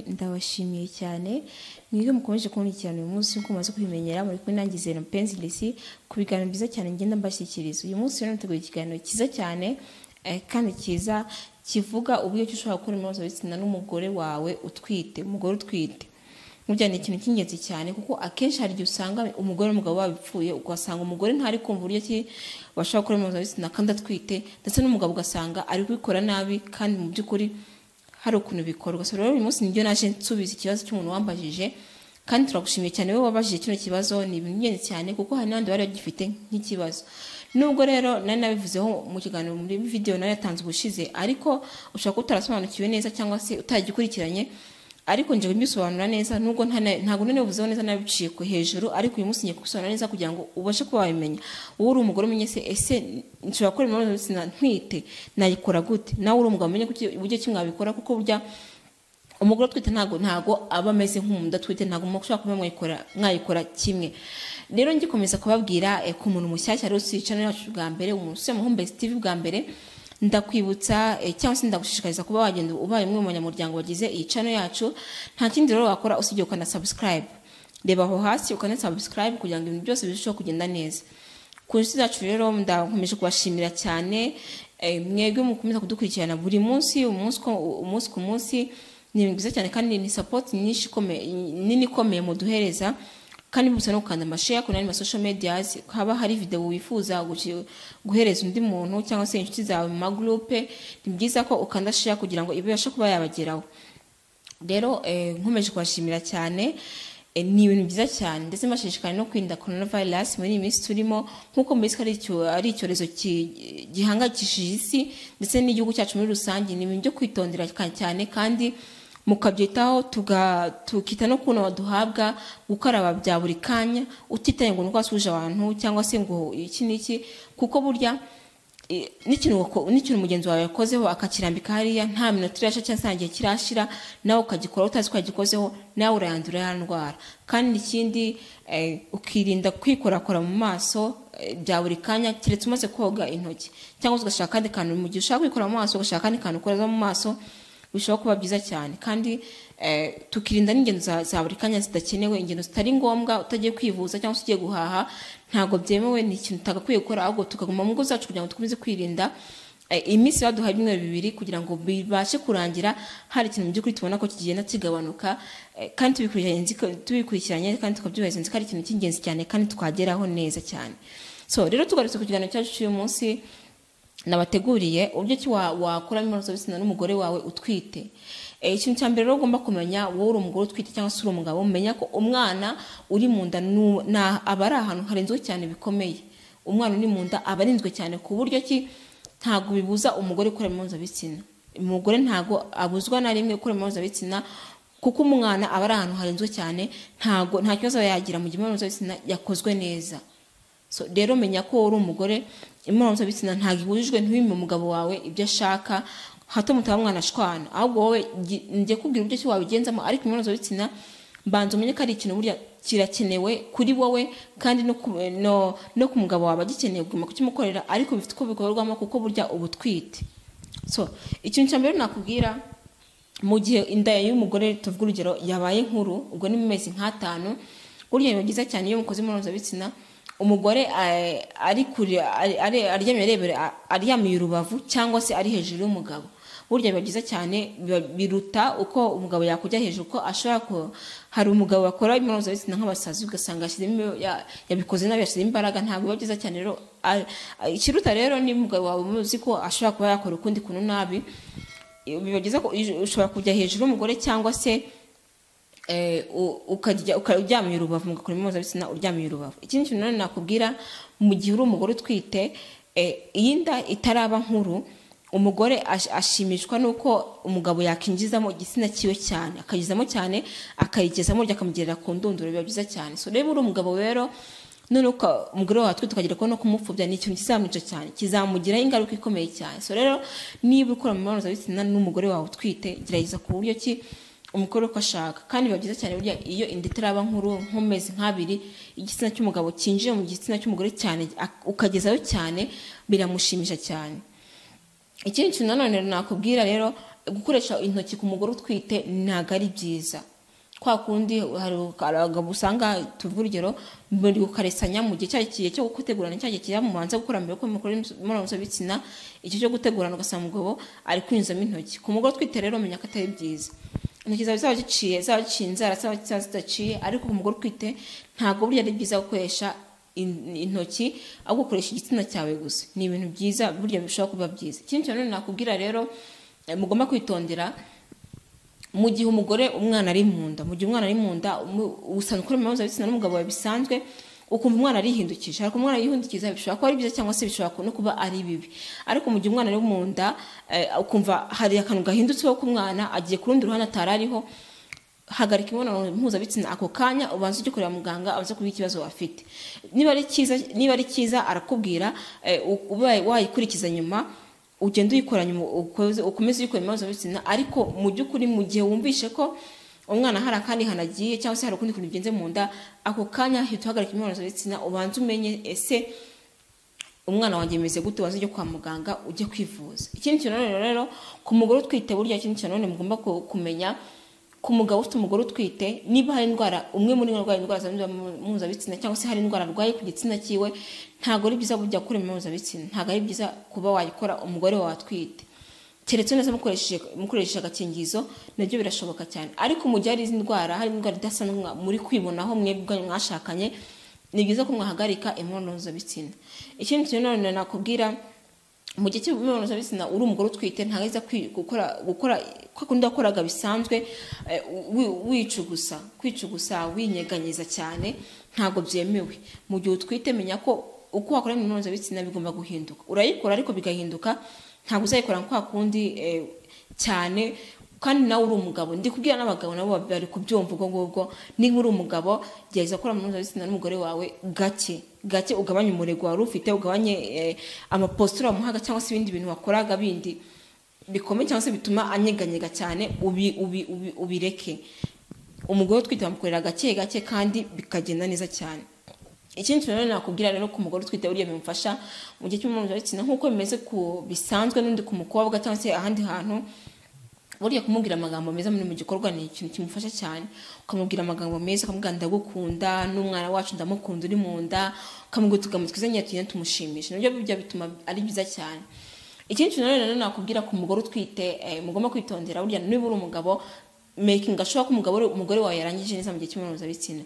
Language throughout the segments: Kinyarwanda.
Ndabashimiye cyane mwebwe mukomeje kunkurikirana uyu munsi nk'uko mumaze kubimenyera muri kumwe nanjye Zena Penzi Lesi ku biganiro byiza cyane ngenda mbashyikiriza uyu munsi rero nateguye ikiganiro cyiza cyane eh, kandi cyiza kivuga uburyo ki ushobora gukora imibonano mpuzabitsina n'umugore wawe utwite umugore utwite burya ni ikintu cy'ingenzi cyane kuko akenshi hari igihe usanga umugore n'umugabo babipfuye ugasanga umugore ntari kumva uburyo ki bashobora gukora imibonano mpuzabitsina kandi atwite ndetse n'umugabo ugasanga ari kubikora nabi kandi mu by'ukuri hari ukuntu bikorwa so rero uyu munsi nibyo naje nsubiza ikibazo cy'umuntu wambajije kandi turagushimiye cyane wowe wabajije kino kibazo ni ibintu by'ingenzi cyane kuko hari n'abandi bari bagifite nk'ikibazo nubwo rero nari nabivuzeho mu kiganiro muri videwo nari yatanze ubushize ariko ushobora kuba utarasobanukiwe neza cyangwa se utagikurikiranye ariko njye mbisobanura neza nubwo ntabwo nabivuzeho neza nabiciye ku hejuru ariko uyu munsi ngiye kubisobanura neza kugira ngo ubashe kuba wabimenya wowe uri umugore umenye se ese nshobora gukora imibonano mpuzabitsina ntwite nayikora gute nawe uri umugabo umenye gute- uburyo kimwe wabikora kuko burya umugore utwite ntago ntago aba ameze nk'umuntu udatwite ntago mushobora kuba mwayikora mwayikora kimwe rero ngikomeza kubabwira eh, ku muntu mushyashya rero usica yacu bwa mbere umuntu usiye muhumbezi tv bwa mbere ndakwibutsa eh, cyangwa se ndagushishikariza kuba wagenda ubaye umwe mu banyamuryango bagize iyi channel yacu nta kindi rero wakora usibye ukana subscribe reba aho hasi ukana subscribe kugira ngo ibintu byose birusheho kugenda neza ku nshuti zacu rero ndakomeje kubashimira cyane eh, mwebwe mukomeza kudukurikirana buri munsi umunsi ko- umunsi ku munsi ni ibintu byiza cyane kandi ni support nyinshi ikomeye nini ikomeye muduhereza kandi musa no gukanda amashare ku nandi masocial medias haba hari video wifuza guci- guhereza undi muntu cyangwa se inshuti zawe mu magroupe ni byiza ko ukanda share kugira ngo ibashe kuba yabageraho rero eh, nkomeje kubashimira cyane Eh, ni ibintu byiza cyane ndetse mbashishikariye no kwirinda coronavirus muri iyi minsi turimo nk'uko mbizi ko ari icyo- ari icyorezo ki- gihangayikishije isi ndetse n'igihugu cyacu muri rusange ni ibintu byo kwitondera ka- cyane kandi mukabyitaho tuga- tukita no kuntu duhabwa gukaraba bya buri kanya utitaye ngo ni uko wasuje abantu cyangwa se ngo iki n'iki kuko burya i- n'ikintu wako- n'ikintu mugenzi wawe yakozeho akakirambika hariya nta minota irasha cyangwa se nta gihe kirashira nawe ukagikora utazi ko yagikozeho nawe urayandura ya ndwara kandi ikindi eh, ukirinda kwikorakora mu maso eh, bya buri kanya keretse umaze koga intoki cyangwa se ugashaka akandi kantu mu gihe ushaka kwikora mu maso ugashaka akandi kantu ukoza mu maso bishobora kuba byiza cyane kandi eh, tukirinda n'ingendo za, za buri kanya zidakenewe ingendo zitari ngombwa utagiye kwivuza cyangwa se ugiye guhaha ntabwo byemewe ni ikintu utagakwiye gukora ahubwo tukaguma mu ngo zacu kugira ngo tukomeze kwirinda eh, iminsi baduhaye ibyumweru bibiri kugira ngo bibashe kurangira hari ikintu mu by'ukuri tubona ko kigenda kigabanuka eh, kandi tubikurikiranye nzi ko- tubikurikiranye kandi tukabyubahiriza nzi ko ari ikintu cy'ingenzi cyane kandi twageraho neza cyane so rero tugarutse ku kiganiro cyacu cy'uyu munsi nabateguriye uburyo ki wa- wakora imibonano mpuzabitsina n'umugore wawe utwite Eh, ikintu cya mbere rero ugomba kumenya wowe uri umugore utwite cyangwa se uri umugabo menya ko umwana uri mu nda nu- na- aba ari ahantu harinzwe cyane bikomeye umwana uri mu nda aba arinzwe cyane ku buryo ki ntabwo bibuza umugore gukora imibonano mpuzabitsina umugore ntabwo abuzwa na rimwe gukora imibonano mpuzabitsina kuko umwana aba ari ahantu harinzwe cyane ntabwo nta kibazo aba yagira mu gihe imibonano mpuzabitsina yakozwe neza so rero menya ko wowe uri umugore imibonano mpuzabitsina ntabwo ibujijwe ntiwime umugabo wawe ibyo ashaka hato mutaba mwanashwana ahubwo wowe gi- njye kubwira uburyo ki wabigenzamo ariko imibonano mpuzabitsina banza umenye ko ari ikintu burya kirakenewe kuri wowe kandi no ku, no, no ku mugabo wawe agikeneye kuguma kukimukorera ariko bifite uko bikorwamo kuko burya uba utwite so ikintu cya mbere nakubwira mu gihe inda y'umugore tuvuga urugero yabaye nkuru ubwo ni mu mezi nk'atanu burya biba byiza cyane iyo mukoze imibonano mpuzabitsina umugore eh, ari kure ari- ari- aryamye arebera a- aryamiye urubavu cyangwa se ari hejuru y'umugabo burya biba byiza cyane biba- biruta uko umugabo yakujya hejuru ko ashobora ko hari umugabo bakora imibonano mpuzabitsina nk'abasazi ugasanga yashyizemo ya- yabikoze nabi yashyizemo imbaraga ntabwo biba byiza cyane rero a- a- ikiruta rero ni umugabo wawe umuzi ko ashobora kuba yakora ukundi kuntu nabi biba byiza ko ushobora kujya hejuru y'umugore cyangwa se eh, u- ukajya uka- uryamiye urubavu mugakora imibonano mpuzabitsina uryamiye urubavu ikindi kintu nanone nakubwira mu gihe uri umugore utwite eh, iyi nda itaraba nkuru umugore ash- ashimishwa n'uko umugabo yakinjizamo igitsina cyiwe cyane akagizamo cyane akayigezamo ryo akamugirira ku ndunduro biba byiza cyane so reba uri umugabo rero none uka- umugore wawe atwite ukagira kubona kumupfubya ni ikintu kizamwica cyane kizamugiraho ingaruka ikomeye cyane so rero niba ukora mu mibonano mpuzabitsina n'umugore wawe utwite gerageza ku buryo ki umugore uko ashaka kandi biba byiza cyane burya iyo inda itaraba nkuru nk'amezi nk'abiri igitsina cy'umugabo cyinjiye mu gitsina cy'umugore cyane ak- ukagezayo cyane biramushimisha cyane ikindi kintu nanone nakubwira rero gukoresha intoki ku mugore utwite ntabwo ari byiza kwa kundi hari abagabo usanga tuvuga urugero muri gukaresanya mu gihe cyagiye cyo gutegurana cyagiye kiza mu banza gukora mbere ko mukora imibonano mpuzabitsina icyo cyo gutegurana ugasanga umugabo ari kwinjizamo intoki ku mugore utwite rero menya ko atari byiza intoki zawe zaba ziciye zaba ziciye inzara zaba zidaciye ariko ku mugore utwite ntabwo burya ari byiza gukoresha intoki ahubwo ukoresha igitsina cyawe gusa ni ibintu byiza burya bishobora kuba byiza ikindi kintu nakubwira rero mugomba kwitondera mu gihe umugore umwana ari mu nda mu gihe umwana ari mu nda usanga ukora imibonano mpuzabitsina n'umugabo wawe bisanzwe ukumva umwana arihindukije ariko umwana yihindukiza bishobora kuba ari byiza cyangwa se bishobora no kuba ari bibi ariko mu gihe umwana ari mu nda ukumva hari akantu gahindutseho ku mwana agiye ku rundi ruhande atari ariho hagarika imibonano mpuzabitsina ako kanya ubanza ujye kureba muganga abanza kuba ikibazo afite niba ari cyiza niba ari cyiza arakubwira wayikurikiza nyuma ugenda uyikoranye ukomeze uyikora imibonano mpuzabitsina ariko mu by'ukuri mu gihe wumvishe ko umwana hari akandi hanagiye cyangwa se hari ukundi kuntu bigenze mu nda ako kanya hita uhagarika imibonano mpuzabitsina ubanze umenye ese umwana wanjye ameze gute waza ujye kwa muganga ujye kwivuza ikindi kintu rero ku mugore utwite burya ikindi kintu nanone mugomba kumenya ku mugabo ufite umugore utwite niba hari indwara umwe muri arwaye indwara zandurira mu mpuzabitsina cyangwa se hari indwara arwaye ku gitsina cyiwe ntabwo ari byiza kujya gukora mpuzabitsina ntabwo ari byiza kuba wayikora umugore wawe atwite keretse neza mukoresheje agakingirizo nabyo birashoboka cyane ariko mu gihe hari izi ndwara hari indwara idasanzwe muri kwibonaho mwebwe mwashakanye ni byiza ko mwahagarika imibonano mpuzabitsina ikindi kintu nanone nakubwira mu gihe cy'imibonano mpuzabitsina uri umugore utwite ntabwo ariza gukora gukora kwa kundi wakoraga bisanzwe wicugusa kwicugusa winyeganyeza cyane ntabwo byemewe mu gihe utwite menya ko uko wakora imibonano mpuzabitsina bigomba guhinduka urayikora ariko bigahinduka ntabwo uzayikora kwa kundi cyane kandi nawe uri umugabo ndi kubwira n'abagabo nabo bari kubyumva ubwo ngubwo niba uri umugabo gerageza gukora imibonano mpuzabitsina n'umugore wawe gake gake ugabanye umurego wari ufite ugabanye amapositura wamuhaga cyangwa se ibindi bintu wakoraga bindi bikomeye cyangwa se bituma anyeganyega cyane ubireke umugore utwite bamukorera gake gake kandi bikagenda neza cyane ikindi kintu rero nakubwira rero ku mugore utwite burya bimufasha mu gihe cy'umwana mpuzabitsina nk'uko bimeze ku bisanzwe n'undi ku mukobwa cyangwa se ahandi hantu burya kumubwira amagambo meza muri mu gikorwa ni ikintu kimufasha cyane ukamubwira amagambo meza ukamubwira ndagukunda n'umwana wacu ndamukunda uri mu nda ukamubwira utugambo twiza nyine tugenda tumushimisha nabyo bijya bituma ari byiza cyane ikindi kintu nanone nakubwira ku mugore utwite mugomba kwitondera burya niba uri umugabo mekinga ashobora ko umugabo umugore wawe yarangije neza mu gihe cy'imibonano mpuzabitsina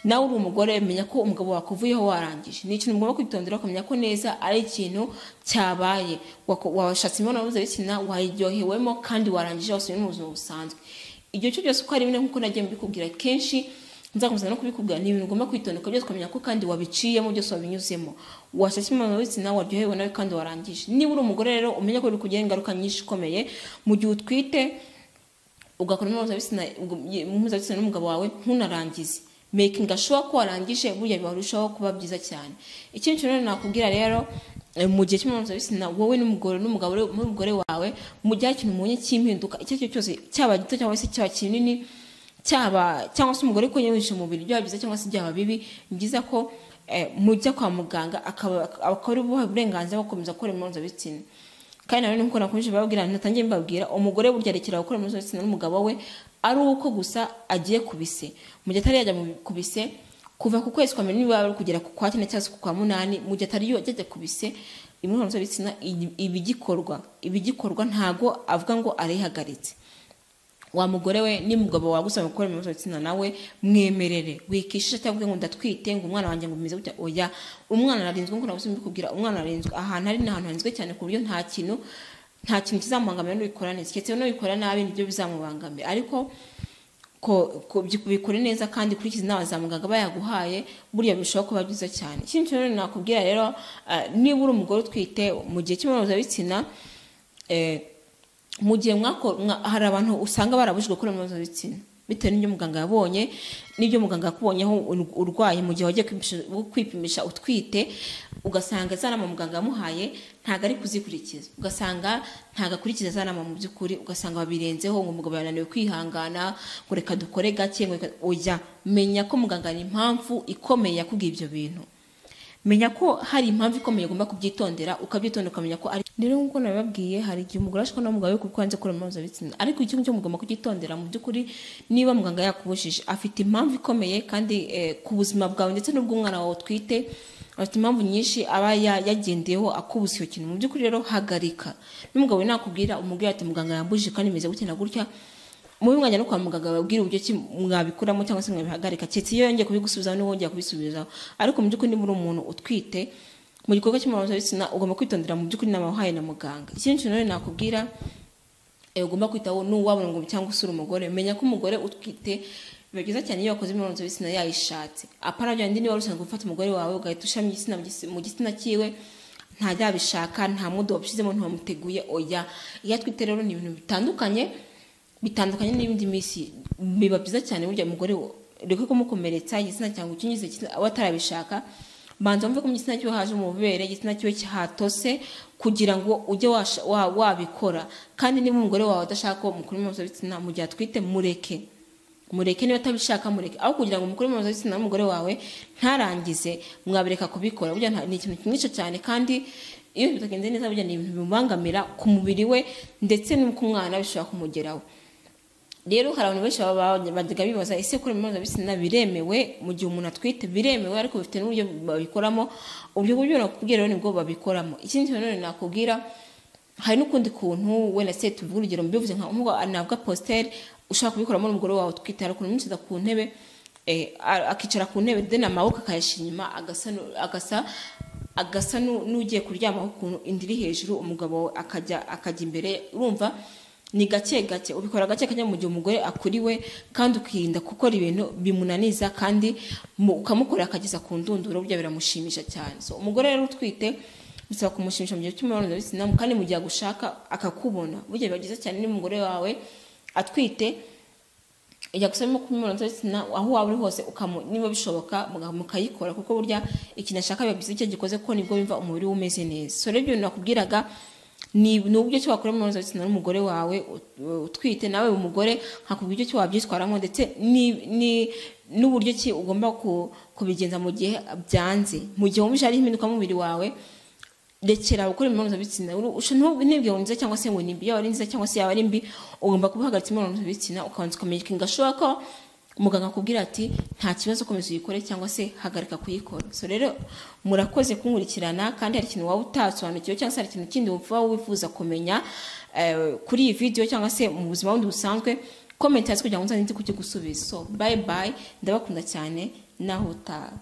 nawe uri umugore menya ko umugabo wakuvuyeho warangije ni ikintu ugomba kwitondera ukamenya ko neza ari ikintu cyabaye washatse imibonano mpuzabitsina wayiryohewemo kandi warangije wasubiye mu buzima busanzwe igihe cyo cyose uko ari bine nk'uko nagiye mbikubwira kenshi nzakomeza no kubikubwira ni ibintu ugomba kwitondeka byose ukamenya ko kandi wabiciyemo byose wabinyuzemo washatse imibonano mpuzabitsina waryohewe nawe kandi warangije niba uri umugore rero umenye ko biri kugira ingaruka nyinshi ikomeye mu gihe utwite ugakora imibonano mpuzabitsina n'umugabo wawe ntunarangize mekingi ashobora ko warangije burya bibarushaho kuba byiza cyane ikindi kintu nakubwira rero mu gihe cy'imibonano wowe n'umugore n'umugabo n'umugore wawe mu gihe ikintu mubonye cy'impinduka icyo ari cyo cyose cyaba gito cyangwa se cyaba kinini cyaba cyangwa se umugore ko yinjije umubiri byaba byiza cyangwa se byaba bibi ni byiza ko mujya kwa muganga akaba ari buha uburenganzira bwo gukomeza gukora imibonano mpuzabitsina kandi nanone nkuko nakomeje babwira natangiye mbabwira umugore burya rekera gukora imibonano mpuzabitsina n'umugabo we ari uko gusa agiye ku bise mu gihe atari yajya ku bise kuva ku kwezi kwa mbere niba ari kugera ku kwa kane cyangwa se ku kwa munani mu gihe atari yajya ku bise imibonano mpuzabitsina iba igikorwa iba igikorwa ntabwo avuga ngo arayihagaritse wa mugore we n'umugabo wawe usanga gukora imibonano mpuzabitsina nawe mwemerere wikishisha cyangwa ngo ndatwite ngo umwana wanjye ngo bimeze gutya oya umwana ararinzwe nk'uko nabuze mbikubwira umwana ararinzwe ahantu ari ni ahantu harinzwe cyane ku buryo nta kintu nta kintu kizamubangamira n'ubikora neza keretse n'ubikora nabi nibyo bizamubangamira ariko ko bikore neza kandi ukurikiza inama za muganga bayaguhaye burya birushaho kuba byiza cyane ikindi kintu nakubwira rero niba uri umugore utwite mu gihe cy'imibonano mpuzabitsina mu gihe hari abantu usanga barabujijwe gukora imibonano mpuzabitsina bitewe n'ibyo muganga yabonye n'ibyo muganga yakubonyeho urwaye mu gihe wagiye kwipimisha utwite ugasanga za nama muganga yamuhaye ntabwo ari kuzikurikiza ugasanga ntabwo akurikiza za nama mu by'ukuri ugasanga babirenzeho ngo umugabo yananiwe kwihangana ngo reka dukore gake ngo oya menya ko muganga ni impamvu ikomeye yakubwiye ibyo bintu menya ko hari impamvu ikomeye ugomba kubyitondera ukabyitondera ukamenya ko ari rero nk'uko nabibabwiye hari igihe umugore ashobora n'umugabo we kuko hanze akora imibonano bitsina ariko ikintu cyo mugomba kubyitondera mu by'ukuri niba muganga yakubujije afite impamvu ikomeye kandi eh, ku buzima bwawe ndetse n'ubw'umwana wawe utwite afite impamvu nyinshi aba ya- yagendeyeho akubuza icyo kintu mu by'ukuri rero hagarika n'umugabo we nakubwira umubwira ati muganga yambujije kandi imeze gutya na gutya mubi mwajya no kwa muganga babwire uburyo ki mwabikuramo cyangwa se mwabihagarika keretse iyo yongeye kubigusubizaho niba wongeye kubisubizaho ariko mu by'ukuri niba uri umuntu utwite mu gikorwa cy'imibonanompuzabitsina ugomba kwitondera mu by'ukuri inama wahaye na muganga ikindi kintu rero nakubwira eh, ugomba kwitaho n'uwabona ngo cyangwa usura umugore menya ko umugore utwite biba byiza cyane iyo wakoze imibonano mpuzabitsina yayishatse apana bya bindi niba wari usanzwe gufata umugore wawe ugahita ushyiramo igitsina mu gisi- mu gitsina cyiwe ntajyabishaka nta mudo wabishyizemo ntiwamuteguye oya iyo atwite rero ni ibintu bitandukanye bitandukanye n'ibindi minsi biba byiza cyane burya umugore reka kumukomeretsa igitsina cyangwa ukingiza igitsina aba atarabishaka banza wumve ko mu gitsina cyiwe haje umubere igitsina cyiwe hatose kugira ngo ujye washa- wa- wabikora kandi niba umugore wawe adashaka ko mukuru mpuzabitsina mu gihe atwite mureke mureke niba atabishaka mureke aho kugira ngo umukuru mpuzabitsina n'umugore wawe ntarangize mwabireka kubikora burya nta- ni ikintu kimwica cyane kandi iyo bitagenze neza burya ni ibintu bimubangamira ku mubiri we ndetse no ku mwana bishobora kumugeraho rero hari abantu benshi baba bajyaga bibaza ese gukora imibonano mpuzabitsina biremewe mu gihe umuntu atwite biremewe ariko bifite n'uburyo babikoramo ubwo buryo nakubwira rero nibwo babikoramo ikindi kintu nanone nakubwira hari n'ukundi kuntu wenda se tuvuga urugero mbivuze nka nk'uko anabwa positeri ushobora kubikoramo n'umugore wawe utwite hari ukuntu umwicaza ku ntebe eh, a- akicara ku ntebe then amaboko akayashyira inyuma agasa nu- agasa agasa nu- n'ugiye kuryama ukuntu inda iri hejuru umugabo we akajya akajya imbere urumva ni gake gake ubikora gake kanya mu gihe umugore akuriwe kandi ukirinda gukora ibintu bimunaniza kandi mu- ukamukorera akageza ku ndunduro burya biramushimisha cyane so umugore rero utwite bisaba kumushimisha mu gihe cy'imibonano mpuzabitsina kandi mu gihe agushaka akakubona burya biba byiza cyane n'umugore wawe atwite ijya gusa no kumibonano mpuzabitsina aho waba uri hose ukamu niba bishoboka muga- mukayikora kuko burya ikintu ashaka biba byiza icyo gikoze kuko nibwo bimva umubiri we umeze neza so rero ibyo bintu nakubwiraga ni ni uburyo ki wakora imibonano mpuzabitsina n'umugore wawe ut- utwite nawe umugore hakubwira uburyo ki wabyitwaramo ndetse ni- ni- n'uburyo ki ugomba ku- kubigenza mu gihe byanze mu gihe wumvise hari impinduka mu mubiri wawe rekera gukora imibonano mpuzabitsina ntibwire ngo ni nziza cyangwa se ngo ni mbi yaba ari nziza cyangwa se yaba ari mbi ugomba kubahagaritsa imibonano mpuzabitsina ukabanza ukamenya gashoboka ko muganga akubwira ati nta kibazo ukomeza uyikore cyangwa se hagarika kuyikora so rero murakoze kunkurikirana kandi hari ikintu waba utasobanukiwe cyangwa se hari ikintu kindi wumva wifuza kumenya eh, kuri iyi video cyangwa se mu buzima bundi busanzwe komenti hasi kugira ngo nzanze kuki gusubiza so bye bye ndabakunda cyane naho utaha